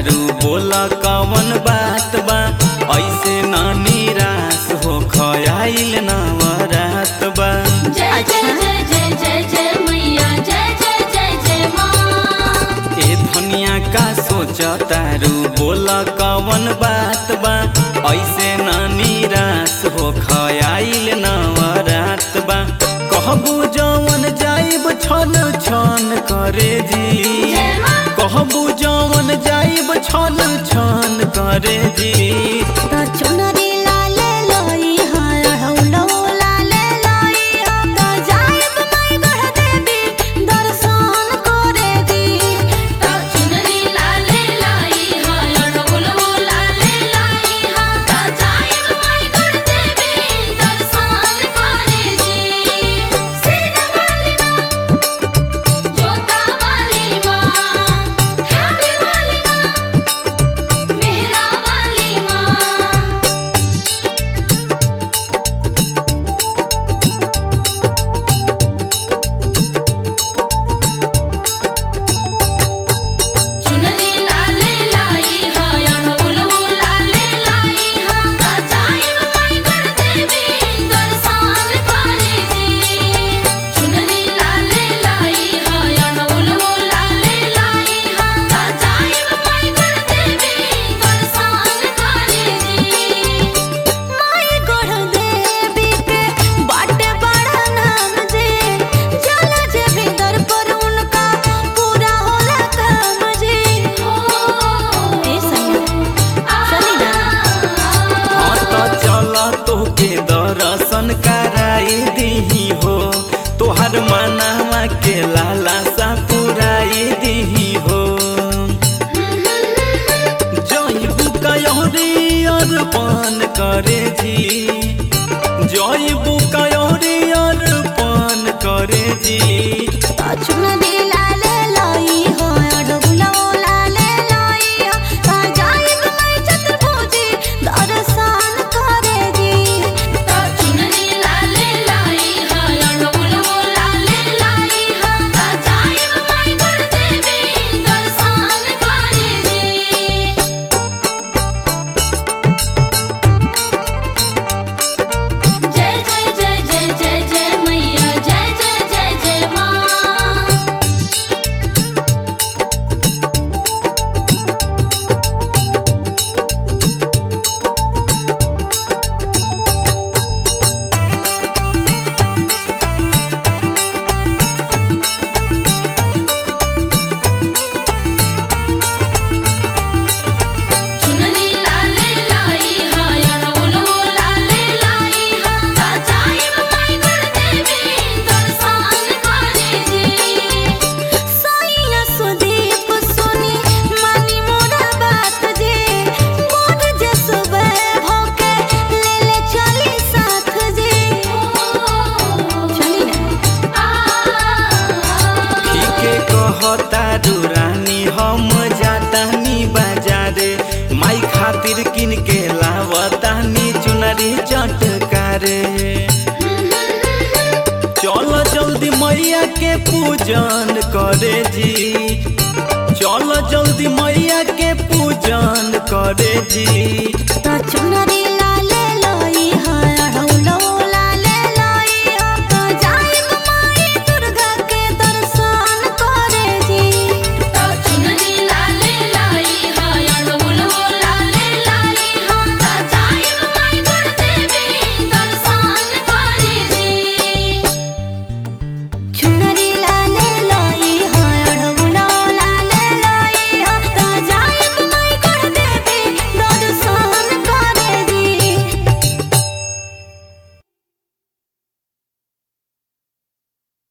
तारू बोला कवन बात बा ऐसे ना निराश हो खयाइल नवरात बा जय जय जय जय जय जय मैया जय जय जय जय माँ ए धनिया का सोच तारू बोला कवन बात बा ऐसे ना निराश हो खयाइल नवरात बा कहबू जवन जाइब छन छन करे जी जय माँ कहबू जवन जाइब छन छन करे जी त चुनरी लाले लोई हाय हौलो लाले लोई हो त जाइब माई गढ़ देवी दर्शन करे दी चुनरी लाले लाई हा ढोलवो लाले लाई हा ता जाइब माई गढ़ देवी दर्शन करे जी सीता वाली माँ जोता वाली माँ ठाकुर वाली माँ मेहरा वाली माँ चुनरी लाले लाई हा ढोलवो लाले लाई हा ता जाइब माई गढ़ देवी दर्शन करे जी चुनरी लाले लाई हा ढोलवो लाले लाई हा ता जाइब माई गढ़ देवी दर्शन करे जी माई गढ़ देवी के बाटे बड़ा नाम जे जला जे भीतर पर उनका पूरा होला काम जे ए सैया चली ना हाँ तो चल तोके दर्शन कराई दीही हो तोहर मनावा के लाला सा पुराई दीही हो जईबू कयोरी अर्पण करे जी जईबू कयोरी अर्पण करे जी चुनरी लाले लोई हो ढोलो लाले लोई हो त जाइब माई चतुर्भुजी दर्शन करे दी चुनरी लाले लाई हा ढोलवो लाले लाई हा ता जाइब माई गढ़ देवी दर्शन करे जी जय जय जय जय जय जय मैया जय जय जय जय माँ चुनरी लाले लाई हा ढोलवो लाले लाई हा ता जाइब माई गढ़ देवी दर्शन करे जी सैया सुदीप सुनी मानी मोरा बात जे मोर जे सुबह भोके ले ले चली साथ जे चली ना ठीके कहता रानी हम जातानी बाजारे माई खातिर किन के लावतानी चुनरी चटकारे चल जल्दी मैया के पूजन करे जी चल जल्दी मैया के पूजन करे जी त चुनरी